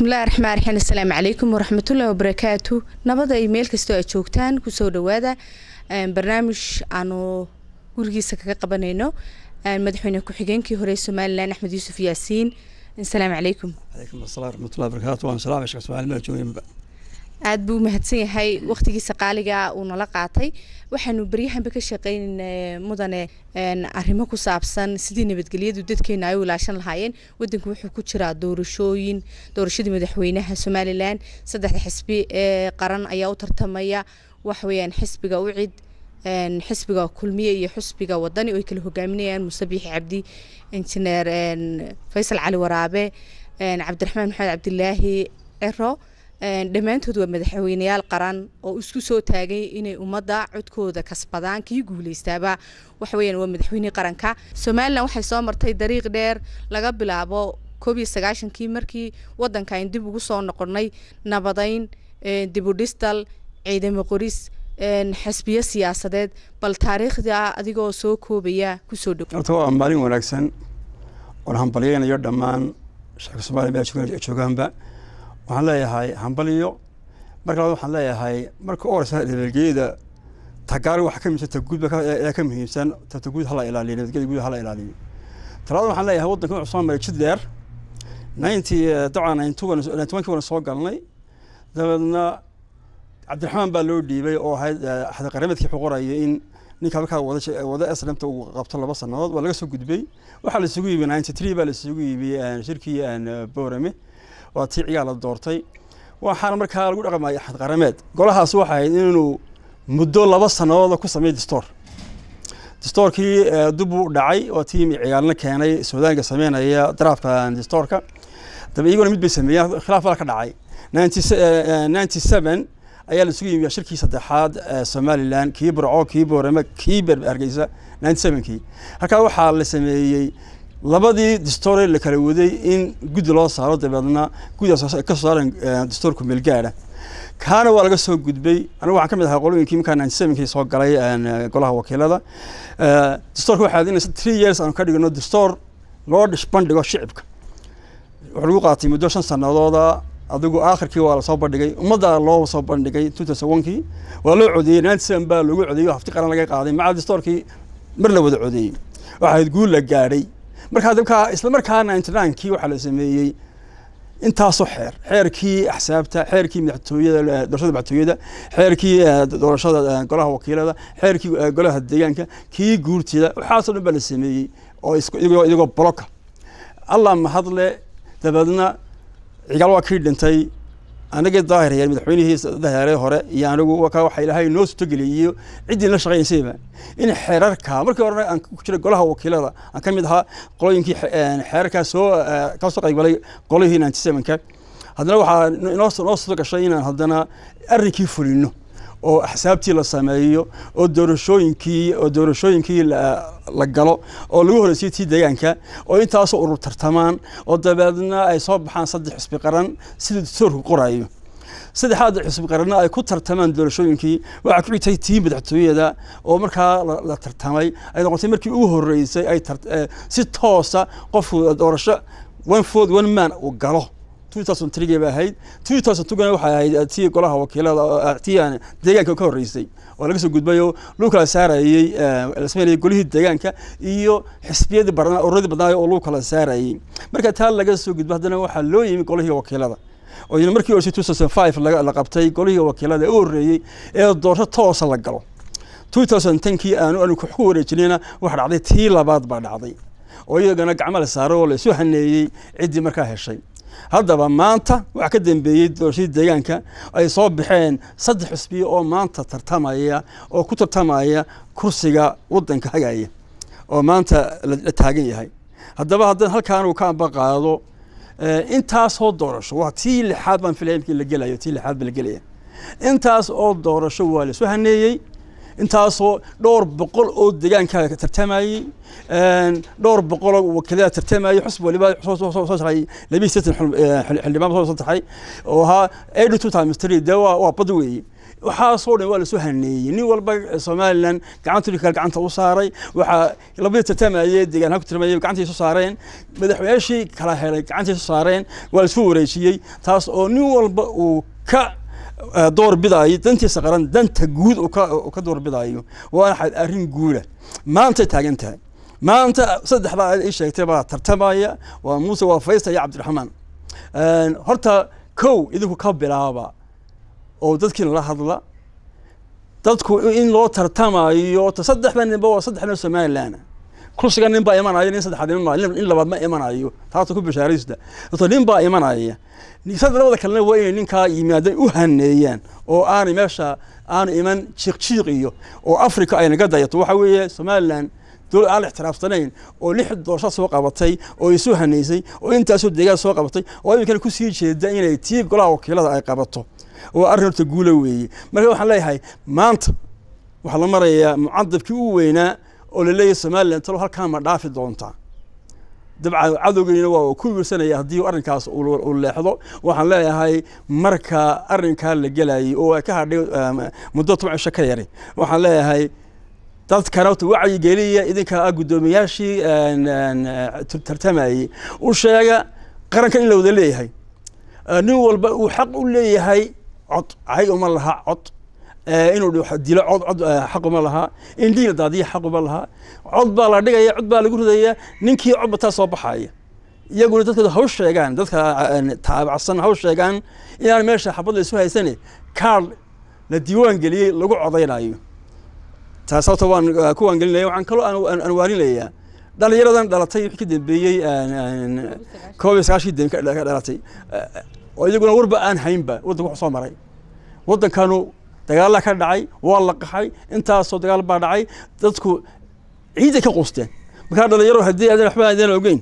bismillahi raxmaan raxiim assalaamu calaykum waraxmatullahi wabarakaatu nabada iyo meel kastoo aad joogtaan kusoo dhawaada barnaamij aanu gurigiisa kaga qabanayno madaxweyne ku-xigeenkii hore somalilan axmed yuusuf yaasiin assalaamu calaykum calaykum asalaam raxmatullahi barakatu waan salaam sheekh ismaaciil meel joogaynba aada buu umahadsan yahay waqtigiisa qaaliga uu nala qaatay waxaanu beryahanba ka shaqeynayna mudane arrimo ku saabsan sidii nabadgelyadu dadkeena ay u ilaashan lahaayeen wadanku wuxuu ku jiraa doorashooyin doorashadii madaxweynaha somalilan saddexda xisbi ee qaran ayaa u tartamaya waxweeyaan xisbiga ucid xisbiga kulmiye iyo xisbiga wadani oo ay kala hogaaminayaan muuse biixi cabdi injineer faysal cali waraabe cabdiraxmaan maxamed cabdilaahi ciro dhammaantood waa madaxweyneyaal qaran oo isku soo taagay inay ummadda codkooda kasbadaan kii guuleystaaba waxaweyaan waa madaxweynihii qaranka somalilan waxay soo martay dariiq dheer laga bilaabo koob iyo sagaashankii markii wadanka ayn dib ugu soo noqonnay nabadayn dibudhistal ciidamo qoris xisbiyo siyaasadeed bal taariikhda adigoo soo koobaya kusoo dhow horta waa maalin wanaagsan oon hambalyeynayo dhammaan shacabka somaaliya meel joogaanba waxaan leeyahay hambaliyo marka labaad waxaan leeyahay marka u horeysa nabadgelyada tagaari waxa ka muhiimsan taguud ayaa ka muhiimsan taguud hala ilaaliyo nabadgelyada guud hala ilaaliyo talabaad waxaan leeyahay waddanka wuxuu soo maray jid dheer ninety dabcan ninety one-kii wana soo galnay dabeedna cabdiraxmaan baa loo dhiibay oo ahayd xadaqarameedkii wuxuu qoraya in ninka halkaa wada wada eslamta uu qabto laba sannadood waa laga soo gudbay waxaa la isugu yimi ninety three baa la isugu yimi shirkii boorame waa tii ciyaal la doortay waxaana markaa lagu dhaqmaya axad qarameed golahaas waxay ahayd inuu muddo laba sannadood ku sameeyey distoor distoorkii dib uu dhacay waa tii ciyaalna keenay suudaanka sameynaya daraafka distoorka dabe iyaguna mid bay sameeyeen khilaaf baa ka dhacay ninety seven ayaa la isugu yimi shirkii saddexaad somalilan kii burco kii boorame kii hargeysa ninety sevenkii halkaa waxaa la sameeyey labadii distoore la kala waday in guddi loo saaro dabeedna guddigaas ka soo saaran distoorku meelgaadha kaana waa laga soo gudbay anigu waxaan ka mid ahaa qolooyinkii markaa ninety sevenkii soo galay golaha wakiilada distoorka waxaa in three years aanu ka dhigno distoor loo bandhigo shicibka wuxuu lagu qaatay muddo shan sanadooda adigu aakhirkii waa lasoo bandhigay ummadda loo soo bandhigay two thousand one-kii waa loo codeeyey ninety seven baa lagu codeeyey hafti qaran laga qaaday maca distoorkii mar la wada codeeyey waxayd guul la gaadhay markaa dabkaa isla markaa ninety nine-kii waxaa la sameeyey intaasoo xeer xeerkii axsaabta xeerkii madaxtooyada doorashada madaxtooyada xeerkii doorashada golaha wakiilada xeerkii golaha deegaanka kii guurtida waxaasoo dhan baa la sameeyey oo iyagoo iyagoo boloka allah mahadle dabeedna cigaal waa kii dhintay anagii daahir yahay madaxweynihii daahire hore iyo anigu ka waxa ilaahay noo sutogeliyo ciddii la shaqaynaysayba in xeerarka markii horena aan ku jiray golaha wakiilada aan ka mid ahaa qolooyinkii xeerarkaa soo ka soo qaybgalay qolihii ninety sevenka haddana waxaa noo noo soo gashay inaan haddana arrinkii fulino oo axsaabtii la sameeyo oo doorashooyinkii oo doorashooyinkii la galo oo lagu horeysiyo tii deegaanka oo intaasoo urur tartamaan oo dabeedna ay soo baxaan saddex xisbi qaran sidii dastoorku qorayo saddexaad xisbi qaranna ay ku tartamaan doorashooyinkii waxaa ku xigtay tii madaxtooyada oo markaa la tartamay ay noqotay markii ugu horeysay ay si toosa qofku doorasho one food one man uu galo two thousand three ba ahayd two thousand two-gana waxay ahayd tii golaha wakiilada tii deegaanka ka horreysay oo laga soo gudbay oo lagu kala saarayey la sameynayay golihii deegaanka iyo xisbiyadii badnaa ururadii badnaa oo lagu kala saarayey marka taa laga soo gudbo haddana waxaa loo yimi golihii wakiilada oo iyana markii horesay two thousand five la qabtay golihii wakiilada ee u horreeyey ee doorasho toosa la galo two thousand tenkii aanu aanu ku wareejinayna waxa dhacday tii labaad baa dhacday oo iyagana gacmo la saaro oo la isu haneeyey ciddii markaa heshay haddaba maanta waxaa ka dambeeyey doorashadii deegaanka ay soo baxeen saddex xisbiya oo maanta tartamaya oo ku tartamaya kursiga waddanka hagaya oo maanta la taagan yahay haddaba haddana halkaan uu ka amba qaado intaasoo doorasho waa tii lixaad baan filaya imkii la gelayo tii lixaad baa la gelaya intaas oo doorasho waa la isu haneeyey intaasoo dhowr boqol oo deegaanka tartamayey dhowr boqoloo wakiilada tartamayey xusb waliba soo saray labiyi sitan xildhibaan soo taxay oo ahaa eighty two times three dee waa waa bad weeye waxaasoo dhan waa lasoo haneeyey nin walba somalilan gacanta kale gacanta u saaray waxaa labadii tartamayey deegaan ku tirmayey gacantay soo saareen madaxweynaashii kala helay gacantay soo saareen waa laisku wareejiyey taas oo nin walba uu ka door bidaayo dantiisa qaran danta guud uu ka door bidaayo waa arrin guula maantay taagan tahay maanta saddexdaa ii sheegtay baa tartamaya waa muuse waa faysta iyo cabdiraxmaan horta kow idinku ka bilaaba oo dadkiina la hadla dadku in loo tartamayo saddexda ninba waa saddex nin somaliland kursiga nin baa imanayo nin saddex nin labaad ma imanayo taasa ku bishaaraysta dato nin baa imanaya labada kalena waa inay ninkaa yimaaday u haneeyaan oo aanay meesha aanu iman jiiq jiiq iyo oo africa ay naga dayato waxa weeye somaliland dowlad aan la ixtiraafsanayn oo lix doorasho soo qabatay oo isu haneysay oo intaasoo deegaan soo qabatay oo iminkana kusii jeeda inay tii golaha wakiilada ay qabato oo arrin horta guula weeye marka waxaan leeyahay maanta waxaa la marayaa mucadabkii u weynaa oo la leeyahay somaliland talo halkaa ma dhaafi doontaa dabca cadowgeyna waa ku wiirsanaya haddii arrinkaas uu leexdo waxaan leeyahay marka arrinkaa la gelayay oo ay ka hadhay muddo toban cisho ka yari waxaan leeyahay dadkana wacyi geliya idinka ah guddoomiyaashii tartamayey u sheega qaranka in la wada leeyahay nin walba uu xaq u leeyahay cod cay uma laha cod inuu dilo cod cod xaq uma laha in dhiil daadiya xaq uma laha cod baa la dhigaya cod baa lagu ridaya ninkii cod bataa soo baxaya iyaguna dadkooda haw sheegaan dadka taabacsan haw sheegaan inaan meesha xabad la isu haysane kaar la diiwaan geliyey lagu codaynayo taas horta waan ku waangelinaya waxaan kaloo aan waarinayaa dhalinyaradan dhalatay wixii ka dambeeyey koob iyo sagaashii ka dhalatay oo iyaguna warba aan haynba waddanka wax soo maray waddankanu dagaalla ka dhacay waa la qaxay intaasoo dagaal baa dhacay dadku ciiday ka quusteen markaa dhalinyaro haddii adan waxba adan ogeyn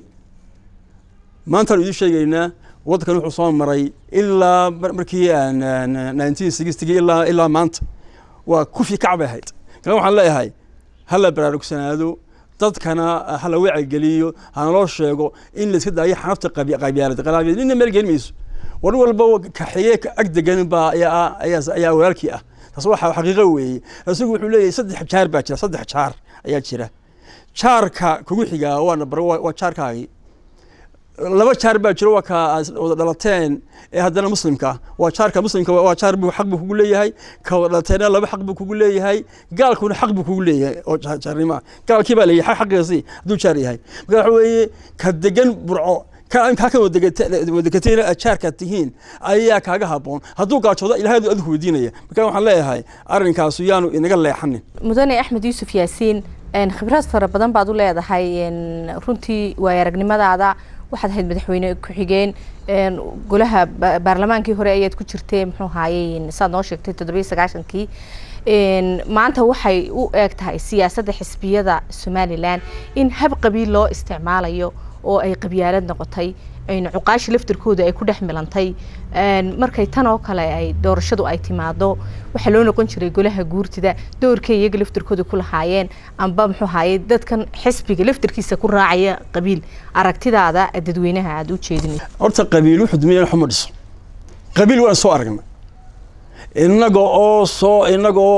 maantaan idiin sheegaynaa waddankan wuxuu soo maray ilaa markii nineteen sixtygii ilaa ilaa maanta waa kufi kacbay ahayd kan waxaan leeyahay hala baraarugsanaado dadkana hala wacigeliyo hana loo sheego in layska daayo xanafta qabyaalad qalaabyad nina meel geli mayso war walba kaxige ag degan baa ayaa ayaa walaalkii ah taas waxa xaqiiqo weeye isagu wuxuu leeyahay saddex jaar baa jira saddex jaar ayaa jira jaarka kugu xigaa waa nabar waa jaarkaagii laba jaar baa jiro waa ka wada dhalateen ee haddana muslimka waa jaarka muslimka waa jaar buu xaq buu kugu leeyahay ka wada dhalateena laba xaq buu kugu leeyahay gaalkuna xaq buu kugu leeyahay oo jaarnimo gaalkii baa leeyahay xaqiisi hadduu jaar yahay marka waxa weeye ka degan burco kaa ka wadekatayna jaarkaad tihiin ayaa kaaga haboon hadduu gaajoodo ilahay adigu weydiinaya marka waxaan leeyahay arrinkaasu yaanu inaga leexanin mudane axmed yuusuf yaasiin khibraad fara badan baad u leedahay runtii waay aragnimadaada waxaad ahayd madaxweyne ku-xigeen golaha baarlamaankii hore ayaad ku jirtay muxuu haayey saad noo sheegtay toddobiyo sagaashankii maanta waxay u eeg tahay siyaasadda xisbiyada somalilan in hab qabiil loo isticmaalayo oo ay qabyaalad noqotay ayna cuqaashi laftirkooda ay ku dhex milantay markay tan oo kale ay doorashadu ay timaado waxaa loo noqon jiray golaha guurtida doorkay iyaga laftirkooda ku lahaayeen amba muxuu haaye dadkan xisbiga laftirkiisa ku raacaya qabiil aragtidaada dadweynaha aada u jeedinayso horta qabiil wuxuu dumiya xuma dhiso qabiil waan soo aragnay inaga oo soo inagoo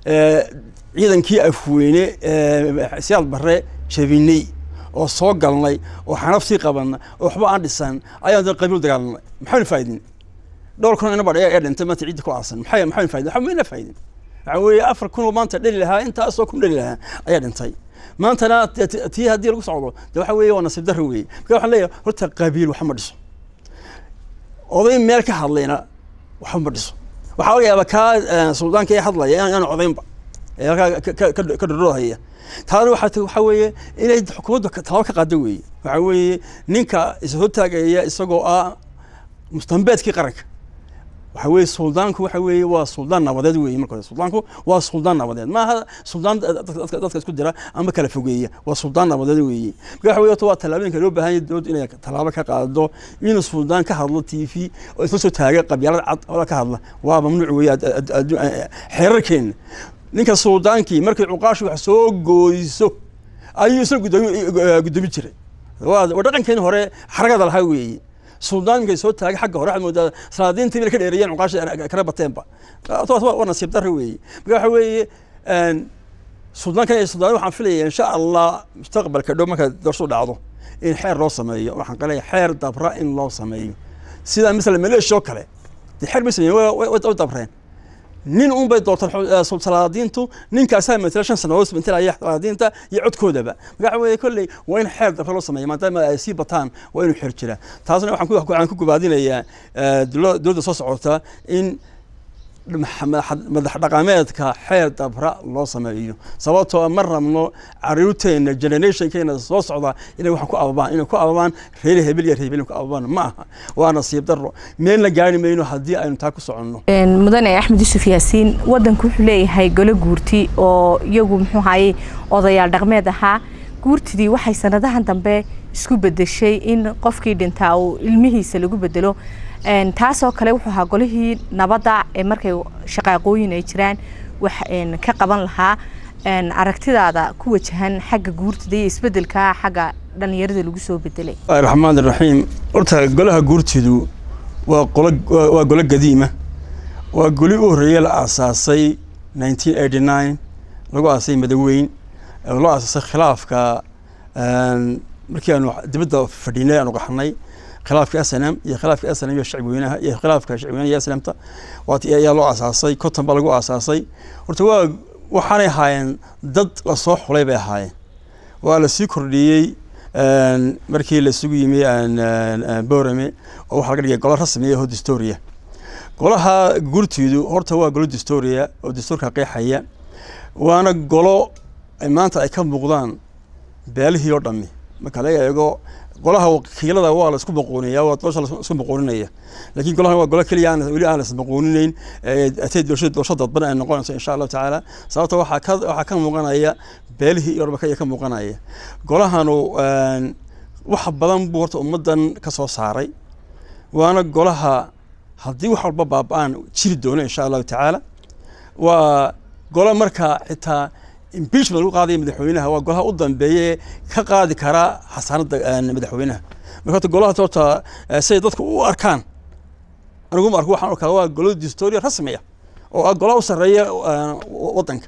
ciidankii afweyne siyaad barre jabinay oo soo galnay oo xanaftii qabanay oo waxba aan dhisan ayaan dan qabiil dagaalanay maxaynu faa'idin dhowr kun inaba ee dhintay maanta ciidda ku aasan maxay maxaynu faa'idin waxba mayna faa'idin waxa weeye afar kun oo maanta dhali lahaa intaasoo kun dhali lahaa ayaa dhintay maantana tii haddii lagu socdo de waxa weeye waa nasiib darro weeye marka waxaan leeyahay horta qabiil waxba ma dhiso oday meel ka hadlayna waxba ma dhiso waxaa laga yaabaa kaa suldaanka ee hadlaya inaan codaynba ee halkaa ka dhordhoohaya taana waxaa waxaa weeye inay xukuumaddu talabo ka qaado weeye waxaa weeye ninka isa hortaagaya isagoo ah mustambeedkii qaranka waxa weeye suldaanku waxa weeye waa suldaan nabadeed weeye marka hore suldaanku waa suldaan nabadeed maaha suldaan dadka dadka isku dira ama kala fogeeya waa suldaan nabadeed weeye marka waxa weeye waa tallaabooyinka loo baahan yahay dowladdu inay tallaabo ka qaado inuu suldaan ka hadlo t v oo isla soo taaga qabyaalad cad oo ka hadla waa mamnuuc weeye xeerarkeena ninka suldaankii markay cuqaashu wax soo gooyso ayuu isla gudoomi gudoomi jiray waa dhaqankeeni hore xaragada lahaa weeye suldaan inkay soo taagay xagga hore waxaad moodaa salaadiintii bay ka dheereeyeen cuqaasha kala bateenba taas waa nasiib darro weeye marka waxa weeye suldaankan iyo suldaan waxaan filaya insha allah mustaqbalka dhow marka doorsu dhacdo in xeer loo sameeyo waxaan qalaya xeer dabra in loo sameeyo sida misala maleeshiya oo kale dee xeer bay sameeyeen way dabreen nin un bay doortaan salaadiintu ninkaasaa matala shan sanadood matalaya salaadiinta iyo codkoodaba marka waxa weeye kolley waa in xeer dabra loo sameeya maadaama ay sii bataan waa inuu xeer jiraa taasna waxaan ku gubaadinayaa dowladda soo socota in madax dhaqameedka xeer dabra loo sameeyo sababtoo ma rabno caruurteena generationkeena soo socda inay wax ku ababaan inay ku ababaan reer hebel iyo reer hebel ku ababaan ma aha waa nasiib darro meelna gaari mayno haddii aynu taa ku soconno mudane axmed yuusuf yaasiin wadanku wuxuu leeyahay golo guurti oo iyagu muxuu ahaye odayaal dhaqmeed ahaa guurtidii waxay sanadahan dambe isku bedeshay in qofkii dhintaa uu ilmihiisa lagu bedelo taasoo kale wuxuu ahaa golihii nabadda ee markay shaqaaqooyin ay jiraan wax ka qaban lahaa aragtidaada ku wajahan xagga guurtida iyo isbedelka xagga dhalinyarada lagu soo bedelay raxmaan raxiim horta golaha guurtidu waa qolo waa golo gadiima waa goli u horreeye la aasaasay nineteen eighty nine lagu aasay madaweyn loo aasaasay khilaafka markii aanu dibadda fadhinay aanu qaxnay khilaafka snm iyo khilaafka snm iyo shacbweynaha iyo khilaafka shacbweynaha iyo snmta waat ayaa loo aasaasay conton baa lagu aasaasay horta waa waxaanay ahaayeen dad lasoo xulay bay ahaayeen waa lasii kordhiyey markii lasugu yimi borame oo waxaa laga dhigay golo rasmiya oo distoria golaha gurtiidu horta waa golo distoria oo dastuurka qeexaya waana golo maanta ay ka muuqdaan beelihii oo dhami marka laga eego golaha wakiilada waa la isku boqoonaya waa doosha la isku boqooninaya laakiin golaha waa golo keliya aan weli aan la isboqooninayn atay doorashada doorasho dadban ay noqonayso insha allahu tacaala sababta waxaa ka waxaa ka muuqanaya beelihii iyo dhanba ka ka muuqanaya golahanu wax badan buu horta ummaddan ka soo saaray waana golaha haddii wax walba baaba-aan jiri doono insha allahu tacaala waa golo marka xitaa impeachment lagu qaadaya madaxweynaha waa golaha u dambeeye ka qaadi karaa xasaanada madaxweynaha marka horta golaha horta siday dadku u arkaan anigu ma arko waxaan arkaa waa golo distoria rasmiya oo ah golaha u sarreeya waddanka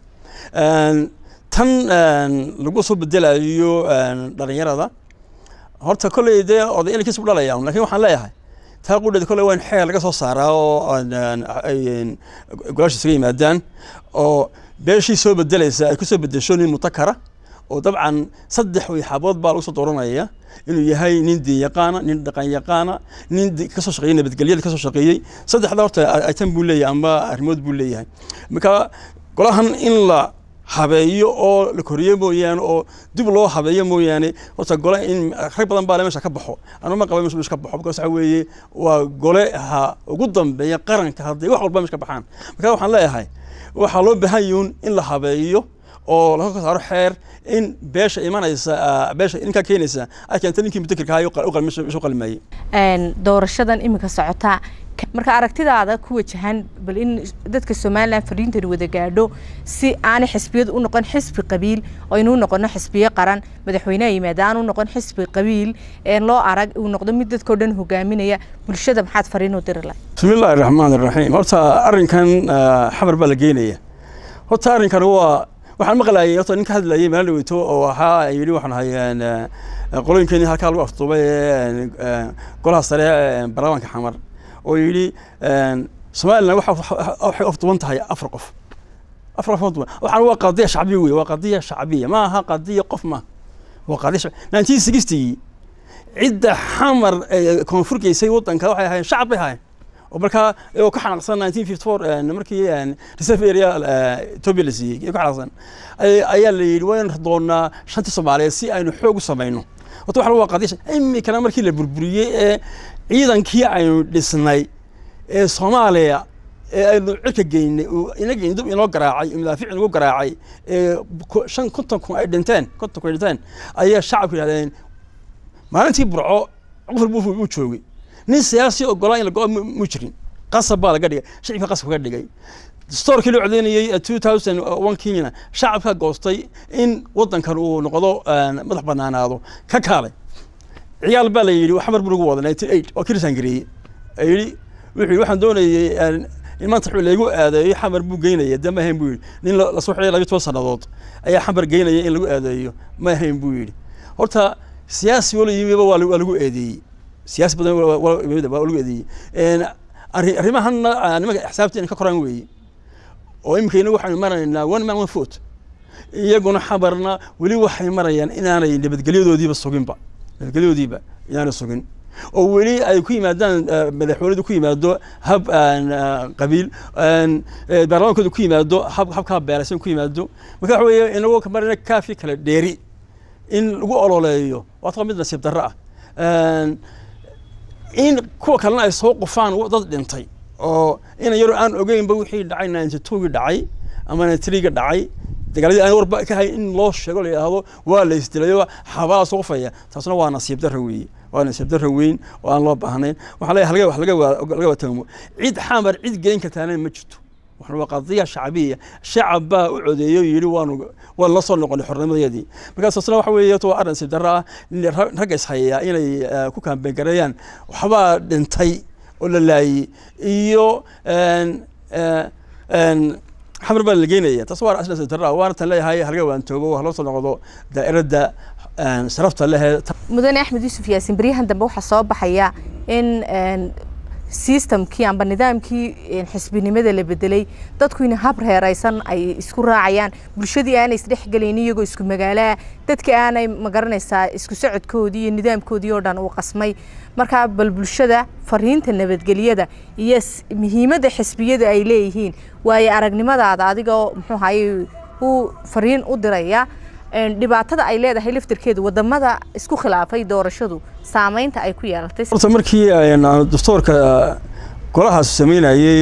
tan lagu soo bedelayo dhalinyarada horta kolley dee oday inankiis u dhalaya lakin waxaan leeyahay taa qudheeda kolley waa in xeer laga soo saaraa oo golaasha isaga yimaadaan oo beeshii soo bedelaysa ay kusoo bedesho nin mutakara oo dabcan saddex wixaabood baa lagu soo dooranaya inuu yahay nin diin yaqaana nin dhaqan yaqaana nin kasoo shaqeeyey nabadgelyada kasoo shaqeeyey saddexda horta item buu leeyahay ama arrimood buu leeyahay marka golahan in la habeeyo oo la koriyo mooyaane oo dib loo habeeyo mooyaane horta gole in rag badan baa le meesha ka baxo anuma qaba meesha meesha ka baxo because waxa weeye waa gole ha ugu dambeeya qaranka hadday wax walba meesha ka baxaan marka waxaan leeyahay waxaa loo baahan yihiin in la habeeyo oo laga ka saaro xeer in beesha imanaysa beesha ninkaa keenaysa ay keenta ninkii mutakirka ahaa isu qalmayey doorashadan iminka socota marka aragtidaada ku wajahan bal in dadka somalilan fariintani wada gaadho si aanay xisbiyadu u noqon xisbi qabiil oo inuu noqono xisbiyo qaran madaxweyneha yimaada aan u noqon xisbi qabiil loo arag uu noqdo mid dadkao dhan hogaaminaya bulshada maxaad fariin u diri lahay bismillahi raxmaan iraxiim horta arrinkan xabar baa la geynaya horta arrinkan waa waxaan maqlayay horta nin ka hadlayay maalin dhaweyto oo waxaa yidhi waxaan ahay qolooyinkeeni halkaa lagu afduubay golaha sare baarlamaanka xamar oo yidhi somalilan waxay afduuban tahay afar qof afar qof afduuban waxaan waa qadiya shacbiya wey waa qadiya shacbiya ma aha qadiya qof ma waa qadiya shacbiya nineteen sixtygii cidda xamar koonfurgeysay waddanka waxay ahaayeen shacab bay ahaayeen oo markaa oo ka xanaaqsan nineteen fifty four markii reserve area ethiopia la siiyey ka xanaaqsan ayaa la yidhi waynu doonaa shantii soomaaliyeed si aynu xoog u samayno horta waxa waa qadiya imikana markii la burburiyey ee ciidankii aynu dhisnay ee soomaaliya ee aynu cirka geynay oo inaga dib inoo garaacay madaafiic inagu garaacay ee shan konton kun ay dhinteen konton kun ay dhinteen ayaa shacabku yidhahdeen maalintii burco qofar buu uu joogay nin siyaasi ogolaa in la go-o mu jirin qasab baa laga dhigay shacibka qasab kaga dhigay stoorkii loo codeynayey two thousand one kiina shacabka goostay in waddankan uu noqdo madax banaanaado ka kaalay ciyaal baa la yidhi xamar buu lagu wada nineteen eight waa kirisaan gareeyey yidhi wuxuu yidhi waxaan doonayay in maanta wuxuu laygu aadeeyo xamar buu geynaya dee ma ahayn buu yidhi nin lasoo xidhay labiyo toban sannadood ayaa xamar geynaya in lagu aadeeyo ma ahayn buu yidhi horta siyaasi wala yimiba waa lagu eedeeyey siyaasi badan waa lagu eedeeyey arrimahanna nimanka xisaabta inay ka koraan weeye oo iminka inagu waxaynu maraynaa one man one foot iyaguna xamarna weli waxay marayaan inaanay nabadgelyadoodiiba suginba nabadgelyadoodiiba inaanay sugin oo weli ay ku yimaadaan madaxweynadu ku yimaado hab qabiil baarlamaankooda ku yimaado hab habkaa beeraysan ku yimaado marka waxa weeye inagoo marina kaafi kale dheeri in lagu ololeeyo waa mid nasiib darro ah in kuwa kalena ay soo qufaan dad dhintay oo ina yaroo aan ogeynba wixii dhacay ninety twogii dhacay ama ninety threega dhacay dagaaladii aan warba ka hay in loo sheego la yidhaahdo waa la isdilayo xabaa soo qufaya taasna waa nasiib darro weeye waa nasiib darro weyn oo aan loo baahnayn waxaa leeyahay wax laga laga watamo cid xamar cid geyn kartaana ma jirto waxna waa qadiya shacbiya shacab baa u codeeyo yidhi waanu waan la soo noqonay xornimadeedii markaas taasna waxa weeye waa arrin nasiib darro ah ragga ishayaa inay ku kaambeen gareeyaan waxbaa dhintay oo la laayey iyo xamar baa la geynaya taas waa asna darra waana tan leeyahay halga waantoobo wax loo soo noqdo daa'iradda sharafta lehe mudane axmed yuusuf yaasin beryahan dambe waxaa soo baxaya in systemkii amba nidaamkii xisbinimada la bedelay dadkuina hab reeraysan ay isku raacayaan bulshadii aanay isdhexgelayn iyagoo isku magaalaa dadka aanay magaranaysaa isku socodkoodii iyo nidaamkoodii oo dhan uu qasmay markaa bal bulshada fariinta nabadgelyada iyo muhiimadda xisbiyada ay leeyihiin waayo aragnimadaada adigoo muxuu haye uu fariin u diraya dhibaatada ay leedahay laftirkeedu wadamada isku khilaafay doorashadu saameynta ay ku yeelatay horta markii dastuurka golahaas sameynayey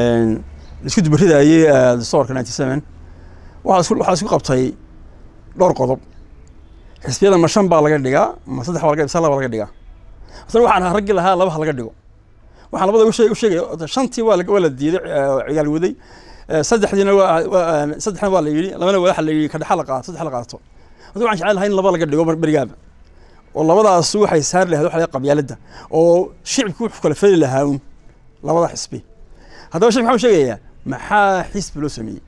isku dubaridayey dastuurka ninety seven waxaa waxaa isku qabtay dhowr qodob xisbiyada ma shan baa laga dhigaa ma saddex baa laga mise laba laga dhigaa asna waxaan ahaa raggii lahaa laba ha laga dhigo waxaan labada u sheegaya shantii waa waa la diiday ciyaal waday saddexdiina waa saddexna waa la yidhi labana waxa la yidhi kadhexa la qaato saddex la qaato hadda waxaan jecel lahaa in laba laga dhigo berigaaba oo labadaas waxay saari lahayd waxa laga qabyaaladda oo shicibku wuxuu kala feli lahaa un labada xisbi haddaba shicibka waxaan sheegayaa maxaa xisbi loo sameeyey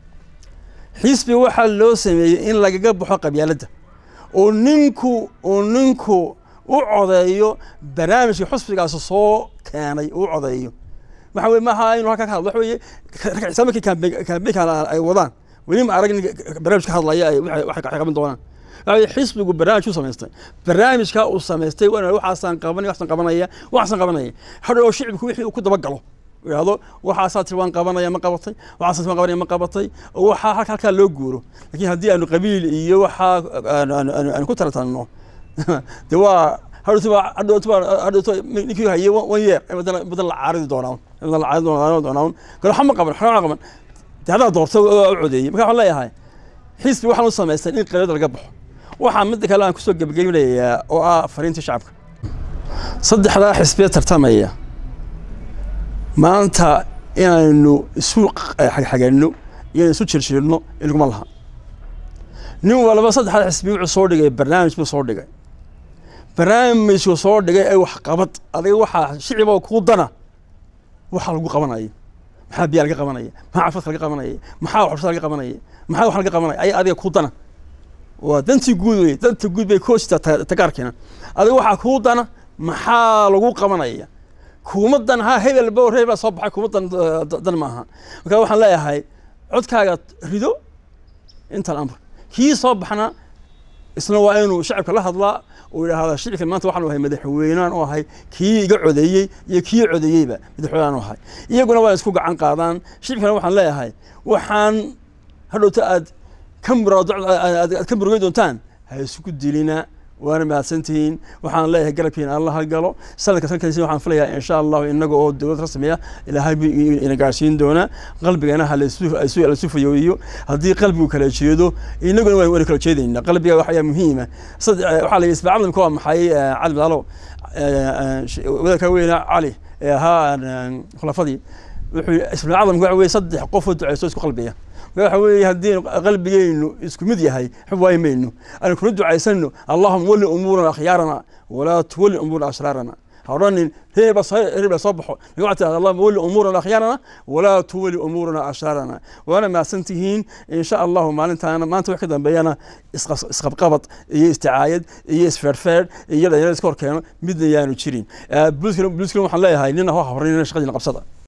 xisbi waxaa loo sameeyey in lagaga baxo qabyaaladda oo ninku oo ninku u codeeyo barnaamijka xusbigaasi soo keenay uu codeeyo waxa weye maaha inuu halkaa ka hadlo waxa weye ragga xisaab markii kaambeynkan ay wadaan weli ma arag barnaamij ka hadlaya ay waxay qaban doonaan waxa weye xisbigu barnaamij u samaystay barnaamijka uu samaystay waa waxaasaan qabanaya waxaasaan qabanaya waxaasaan qabanaya hadhow shicibku wixii uu ku dabagalo yidhahdo waxaasaa tiri waan qabanaya ma qabatay waxaasaa waan qabanaya ma qabatay oo waxaa halka halkaa loo guuro laakiin haddii aanu qabiil iyo waxaa aanu ku taratanno de waa hadhowtiba hadhowtiba hadhowto ninkii hayay wan yeer badan badan la caaridi doonaa badan la caaridi doonaa doonaa galo waxa ma qaban waxa qaban de haddaa doortay oo u codeeyey marka waxaan leeyahay xisbi waxaan u samaystay in qabyada laga baxo waxaa midda kale aan kusoo gebagabinayaa oo ah fariinta shacabka saddexdaa xisbiya tartamaya maanta inaynu isu xagxaganno iyo isu jirjirno ilguma laha nin walba saddexda xisbi wuxuu soo dhigay barnaamij buu soo dhigay barnaamijku soo dhigay ee waxqabad adiga waxaa shiciboo kuu dana waxaa lagu qabanaya maxaa biyaa laga qabanaya maxaa cafadka laga qabanaya maxaa waxbarashada laga qabanaya maxaa wax laga qabanaya ay adiga kuu dana waa dantii guud wey danta guud bay koosita tagaarkeena adiga waxaa kuu dana maxaa lagu qabanaya kuma dan ha hebel bo reer baa soo baxay kuma dan dan maaha marka waxaan leeyahay codkaaga rido intan amr kii soo baxna isna waa inuu shacabka la hadlaa uu yidhaahda shicibkan maanta waxaan ahay madaxweynaan u ahay kii iga codeeyey iyo kii codeeyeyba madaxweynaan u ahay iyaguna waa isku gacan qaadaan shicibkana waxaan leeyahay waxaan hadhowta aad ka muraad aad ka murugay doontaan ha isku dilina waana mahadsantihiin waxaan leeyahay garabkiina alla ha galo sanadka sanadkiisa waxaan filayaa insha allahu inaga oo dowlad rasmiya ilaahay buu ina gaarsiin doonaa qalbigana ha laisu fayooyiyo haddii qalbigu kala jeedo inaguna waynu kala jeedayna qalbiga waxyaa muhiima waxaa la yidhi isba cadlamka waa maxay cali madaalo wadaadka weyna cali ee ahaa khulafadii wuxuu isba cadlamka waxa weye saddex qofoo duceyso isku qalbiya waxa weeye haddii qalbigeynu isku mid yahay xub waayi mayno aan kula ducaysano allahuma wali umuurana akhyaarana walaa tuwali umuurana ashraarana ha odhanin reeba reeba soo baxo laga waxaa tirahda allahuma wali umuurana akhyaarana walaa tuwali umuurana ashraarana waana mahadsan tihiin insha allahu maalintaana maanta wax ka dambeeyana isqabqabad iyo isticaayad iyo isfeerfeer iyo dhalinyarada iska horkeeno midna yaanu jirin buliskana buliskana waxaan leeyahay nina ho horreynina shaqadiina qabsada